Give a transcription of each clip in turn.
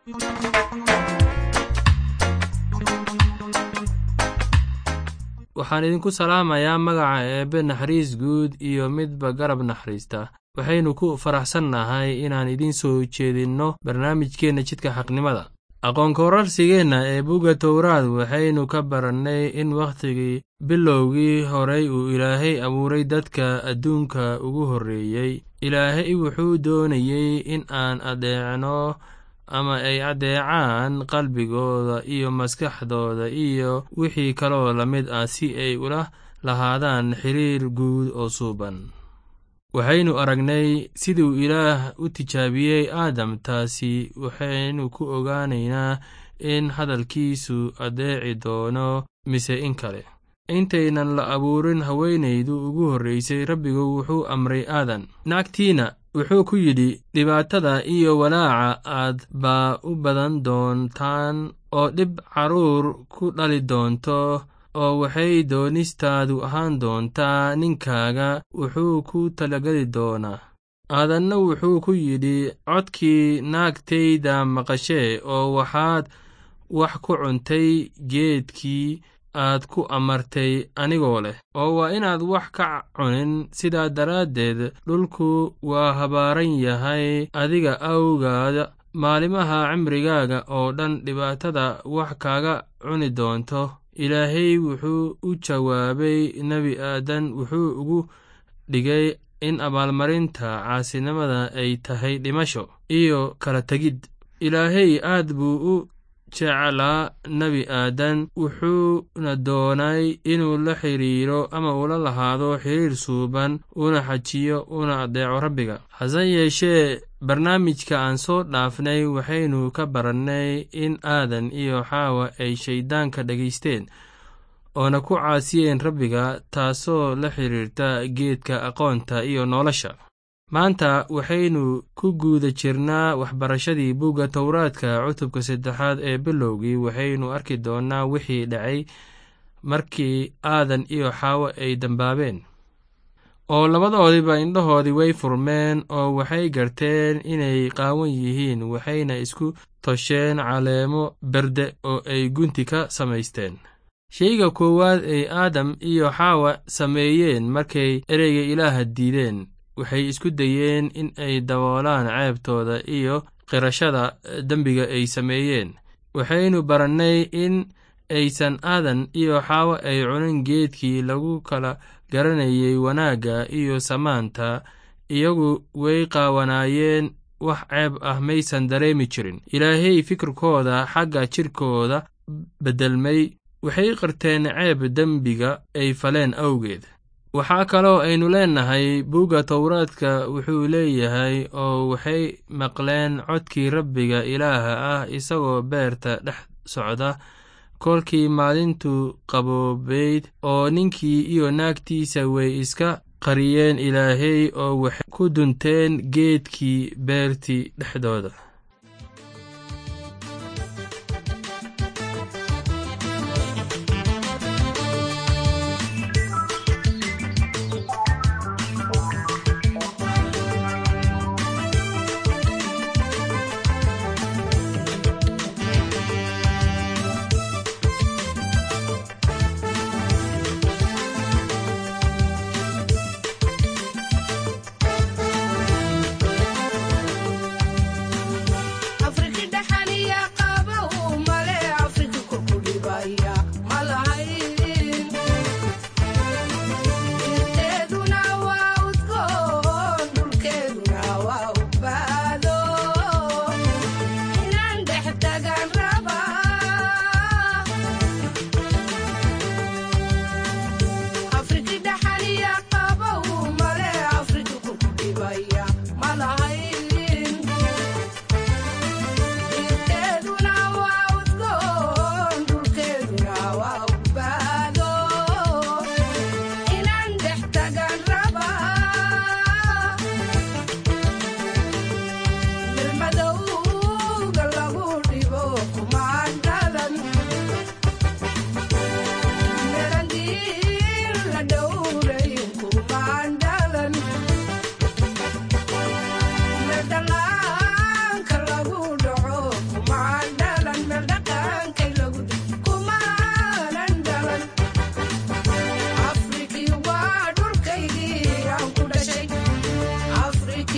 waxaan idinku salaamayaa magaca eebbe naxariis guud iyo midba garab naxariista waxaynu ku faraxsannahay inaan idiin soo jeedinno barnaamijkeenna jidka xaqnimada aqoonkorarsigeenna ee bugga towraad waxaynu ka barannay in wakhtigii bilowgii horay uu ilaahay abuuray dadka adduunka ugu horreeyey ilaahay wuxuu doonayey in aan adeecno ama ay addeecaan qalbigooda iyo maskaxdooda iyo wixii kaloo la mid ah si ay ula lahaadaan xiriir guud oo suuban waxaynu aragnay siduu ilaah u tijaabiyey aadam taasi waxaynu ku ogaanaynaa in hadalkiisu addeeci doono mise in kale intaynan la abuurin haweenaydu ugu horraysay rabbigu wuxuu amray aadan naagtiina wuxuu ku yidhi dhibaatada iyo walaaca aad baa u badan doontaan oo dhib carruur ku dhali doonto oo waxay doonistaadu ahaan doontaa ninkaaga wuxuu ku talageli doonaa aadanna wuxuu ku yidhi codkii naagtayda maqashee oo waxaad wax ku cuntay geedkii aad ku amartay anigoo leh oo waa inaad wax ka cunin sidaa daraaddeed dhulku waa habaaran yahay adiga awgaada maalimaha cimrigaaga oo dhan dhibaatada wax kaaga cuni doonto ilaahay wuxuu u jawaabay nebi aadan wuxuu ugu dhigay in abaalmarinta caasinimada ay tahay dhimasho iyo kala tegid ilaahay aad buu u jeclaa nebi aadan wuxuuna doonay inuu la xiriiro ama ula lahaado xiriir suuban una xajiyo una addeeco rabbiga hase yeeshee barnaamijka aan soo dhaafnay waxaynu ka barannay in aadan iyo xaawa ay shayddaanka dhegaysteen oona ku caasiyeen rabbiga taasoo la xiriirta geedka aqoonta iyo nolosha maanta waxaynu ku guuda jirnaa waxbarashadii bugga towraadka cutubka saddexaad ee bilowgii waxaynu arki doonnaa wixii dhacay markii aadan iyo xaawo ay dambaabeen oo labadoodiba indhahoodii way furmeen oo waxay garteen inay qaawan yihiin waxayna isku tosheen caleemo berde oo ay gunti ka samaysteen sheyga koowaad ay aadam iyo xaawa sameeyeen markay ereyga ilaaha diideen waxay isku dayeen in ay daboolaan ceebtooda iyo qirashada dembiga ay sameeyeen waxaynu barannay in aysan aadan iyo xaawo ay cunin geedkii lagu kala garanayay wanaagga iyo samaanta iyagu way qaawanaayeen wax ceeb ah maysan dareemi jirin ilaahay fikirkooda xagga jirkooda beddelmay waxay qirteen ceeb dembiga ay faleen awgeed waxaa kaloo aynu leennahay bugga towraadka wuxuu leeyahay oo waxay maqleen codkii rabbiga ilaaha ah isagoo beerta dhex socda kolkii maalintu qaboobayd oo ninkii iyo naagtiisa way iska qariyeen ilaahay oo waxay ku dunteen geedkii beertii dhexdooda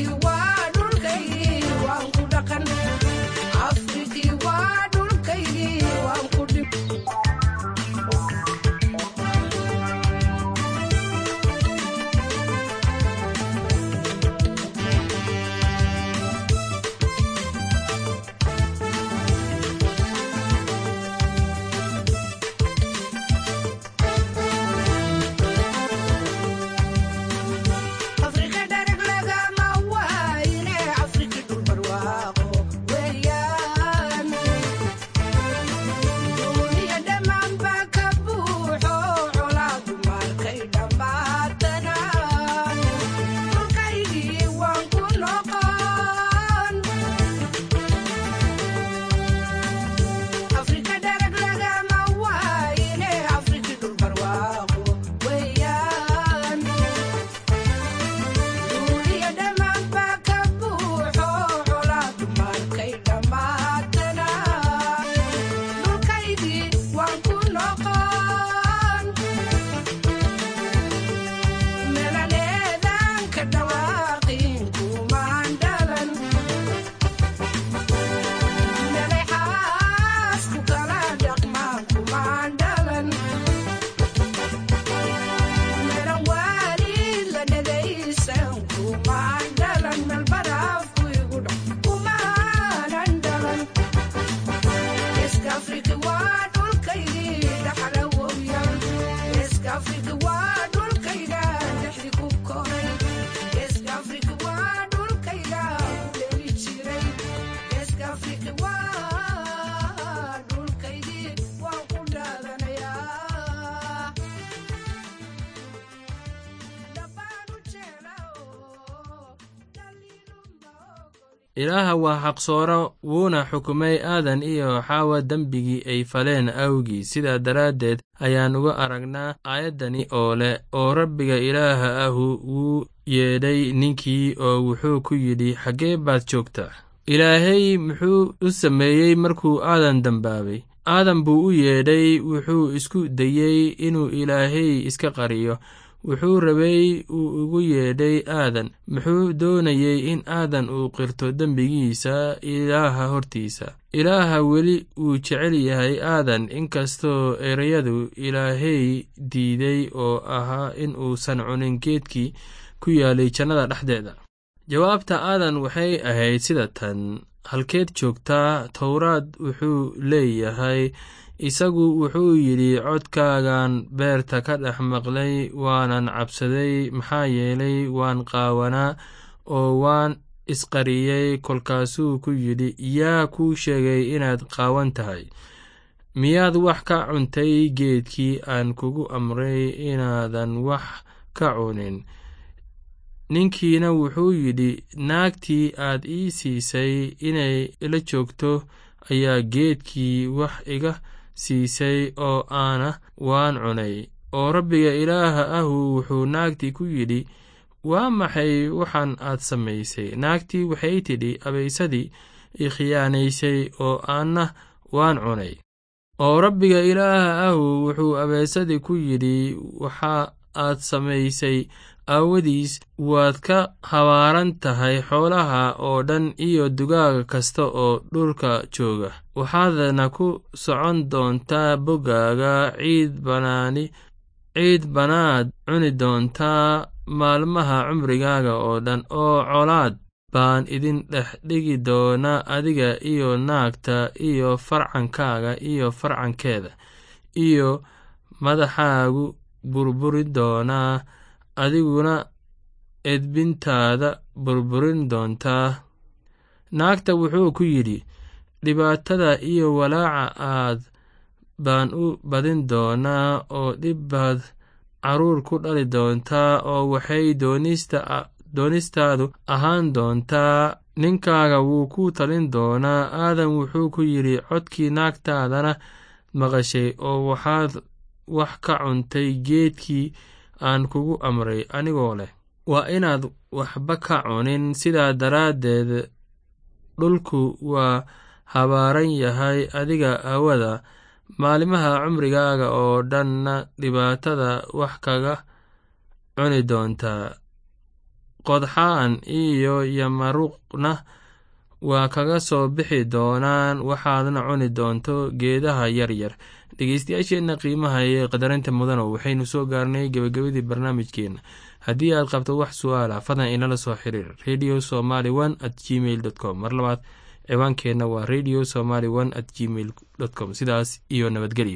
ilaaha waa xaqsooro wuuna xukumay aadan iyo xaawa dembigii ay faleen awgii sidaa daraaddeed ayaan uga aragnaa aayaddani oo leh oo rabbiga ilaaha ahu wuu yeedhay ninkii oo wuxuu ku yidhi xaggee baad joogtaa ilaahay muxuu u sameeyey markuu aadan dembaabay aadan buu u yeedhay wuxuu isku dayey inuu ilaahay iska qariyo wuxuu rabay uu ugu yeedhay aadan muxuu doonayey in aadan uu qirto dembigiisa ilaaha hortiisa ilaaha weli wuu jecel yahay aadan inkastoo ereyadu ilaahay diiday oo ahaa in uusan cunin geedkii ku yaalay jannada dhexdeeda jawaabta aadan waxay ahayd sida tan halkeed joogtaa towraad wuxuu leeyahay isagu wuxuu yidhi codkaagan beerta ka dhex maqlay waanan cabsaday maxaa yeelay waan qaawanaa oo waan isqariyey kolkaasuu ku yidhi yaa kuu sheegay inaad qaawan tahay miyaad wax ka cuntay geedkii aan kugu amray inaadan wax ka cunin ninkiina wuxuu yidhi naagtii aad ii siisay inay ila joogto ayaa geedkii wax iga siisay oo aana waan cunay oo rabbiga ilaaha ahu wuxuu naagtii ku yidhi waa maxay waxaan aad samaysay naagtii waxay tidhi abaysadii i khiyaanaysay oo aanna waan cunay oo rabbiga ilaaha ahu wuxuu abaysadii ku yidhi waxa aad samaysay aawadiis waad ka habaaran tahay xoolaha oo dhan iyo dugaaga kasta oo dhulka jooga waxaadna ku socon doontaa boggaaga ciid banaani ciid banaad cuni doontaa maalmaha cumrigaaga oo dhan oo colaad baan idin dhex dhigi doonaa adiga iyo naagta iyo farcankaaga iyo farcankeeda iyo madaxaagu burburi doonaa adiguna edbintaada burburin doontaa naagta wuxuu ku yidhi dhibaatada iyo walaaca aad baan u badin doonaa oo dhib baad carruur ku dhali doontaa oo waxay doonistaadu ahaan doontaa ninkaaga wuu ku talin doonaa aadan wuxuu ku yidhi codkii naagtaadana maqashay oo waxaad wax ka cuntay geedkii aan kugu amray anigoo leh waa inaad waxba ka cunin sidaa daraaddeed dhulku waa habaaran yahay adiga awada maalimaha cumrigaaga oo dhanna dhibaatada wax kaga cuni doontaa qodxaan iyo yamaruqna waa kaga soo bixi doonaan waxaadna cuni doonto geedaha yaryar dhegeystayaasheenna qiimaha ee qadarinta mudano waxaynu soo gaarnay gebagabadii barnaamijkeenna haddii aad qabto wax su-aala fadlan inala soo xiriir radio somaly one at gmail dot com mar labaad ciwaankeenna waa radio somaly one at gmail dot com sidaas iyo nabadgelyo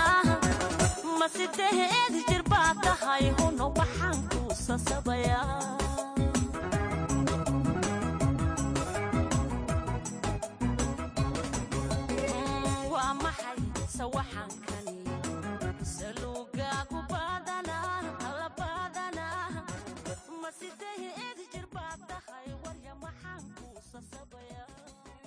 ma sideed jir baa tahay huno waxaan kuusan sabayaa